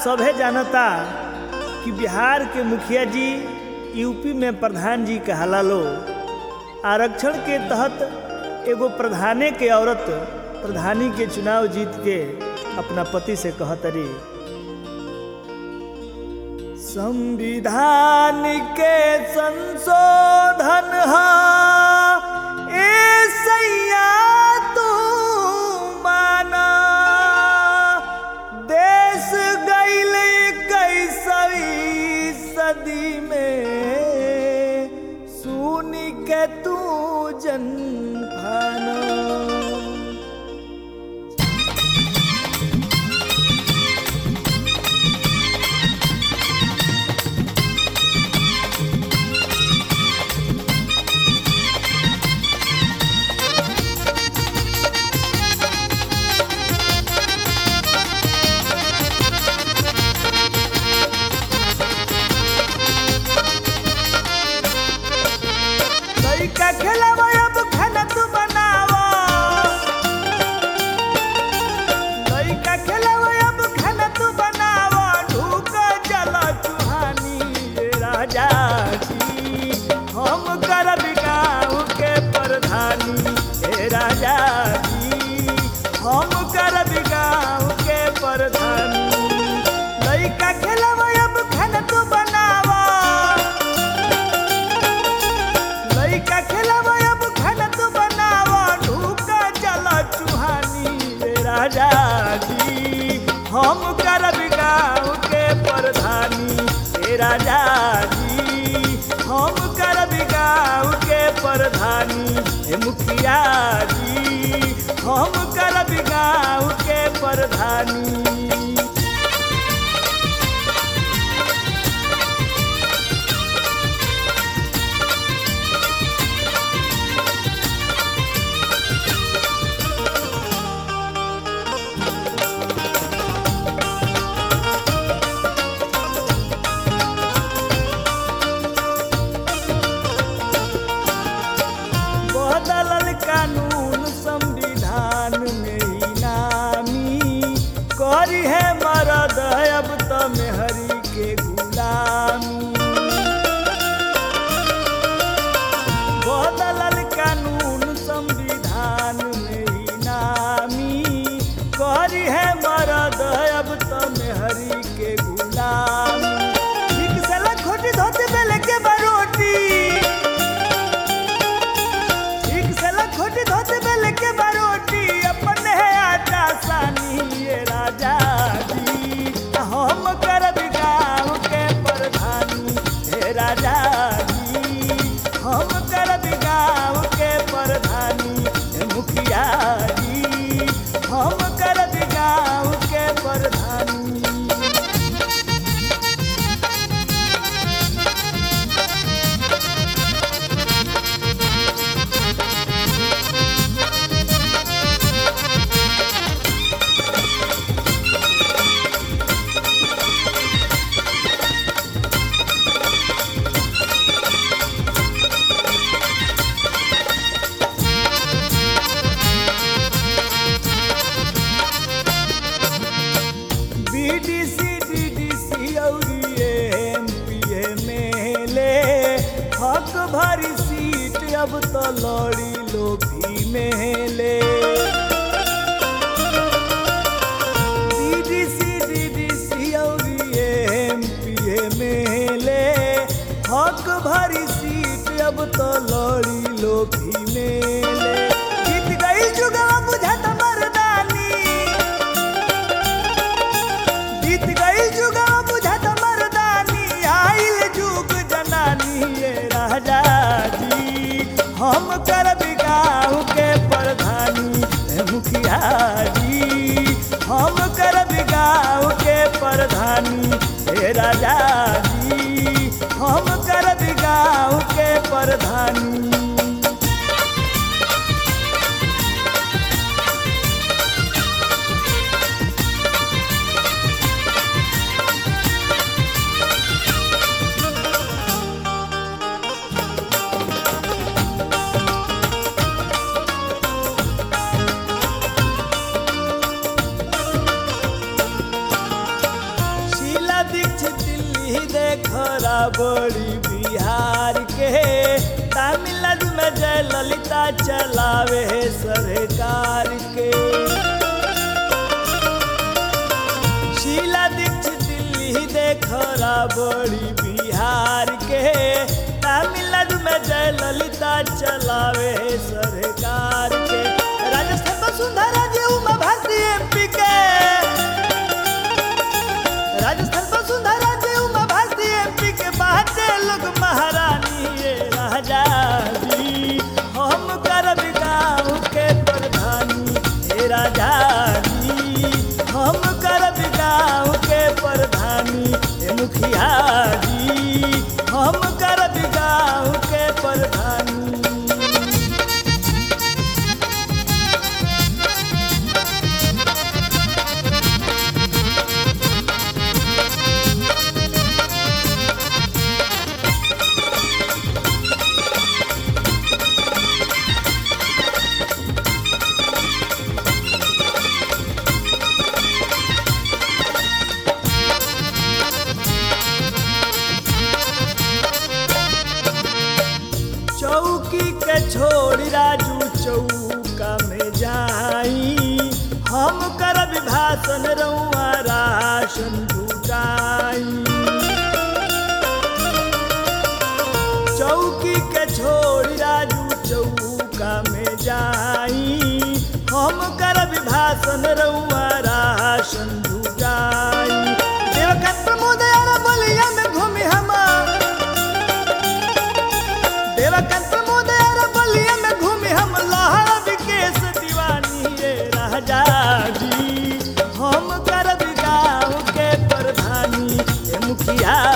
सभे जानता कि बिहार के मुखिया जी यूपी में प्रधान जी कहला लो आरक्षण के तहत एगो प्रधाने के औरत प्रधानी के चुनाव जीत के अपना पति से कहतरी संविधान के संशोधन हा ए सैया तू माना देश गईल कैसवी सदी में सुन के तू जन भाना लइका खेलावा अब खाना तू बनावा लइका खेलावा अब खाना तू बनावा ढूक जला चुहानी ये राजा जी हम करब गाँव के प्रधानी हे राजा जी हम करब गाँव के प्रधानी लइका खेलावा अब खाना तू बनावा लइका खेलावा अब खाना तू बनावा ढूका चला चुहानी रे राजा जी हम करब गाँव के प्रधानी रे राजा जी हम करब गाँव के प्रधानी हे मुखिया जी हम करब गाँव के प्रधानी बदलल कानून संविधान में ही नामी करी है मरद अब तो मेहरी के गुलामी बदलल कानून संविधान में ही नामी करी है मरद अब तो मेहरी के गुलामी ठीक से लखोटी धोती बेले के बरोटी ठीक से लखोटी धोती बेल के बरोटी अपन है आटा सानी ये राजा जी हम करब गाँव के प्रधानी हे राजा जी हम करब गाँव के प्रधानी हे मुखिया जी हम करब गाँव के प्रधानी बीडीसी डीडीसी और एमपी एमएलए हक भरी सीट अब तो लड़ी लो भी मेले डीडीसी डीडीसी और एमपी एमएलए हक भरी सीट अब तो लड़ी लो भी मेले जीत गई जुगवा बुझत मर्दानी बीत गई जुगा बुझत मर्दानी आइल जुग जनानी ये राजा जी हम करब गाँव के प्रधानी हे मुखिया जी हम करब गाँव के प्रधानी हे राजा जी हम करब गाँव के प्रधानी दिल्ली देखरा बड़ी बिहार के तमिलनाडु में जयललिता चलावे सरकार के शीला दीक्षित दिल्ली देखरा बड़ी बिहार के तमिलनाडु में जयललिता चलावे सरकार के राजस्थान वसुंधरा जी उमा भारती एमपी के राजस्थान वसुंधरा जी उमा भारती एमपी के बाटे लोग महारानी ये राजा जी हम करब गाँव के प्रधानी हे राजा जी हम करब गाँव के प्रधानी हे मुखिया जी हम करब गाँव के प्रधानी चौकी के छोड़ी राजू चौका में जाई हम करब भाषण रउआ राशन जुटाई चौकी के छोड़ी राजू चौका में जाई हम करब भाषण रउआ राशन जुटाई देवकांत प्रमोद यार बलिया में घूमी हमार देवकांत प्रमोद यार बलिया में घूमे हम लहरा विकेश दीवानी रे राजा जी हम करब गाँव के प्रधानी हे मुखिया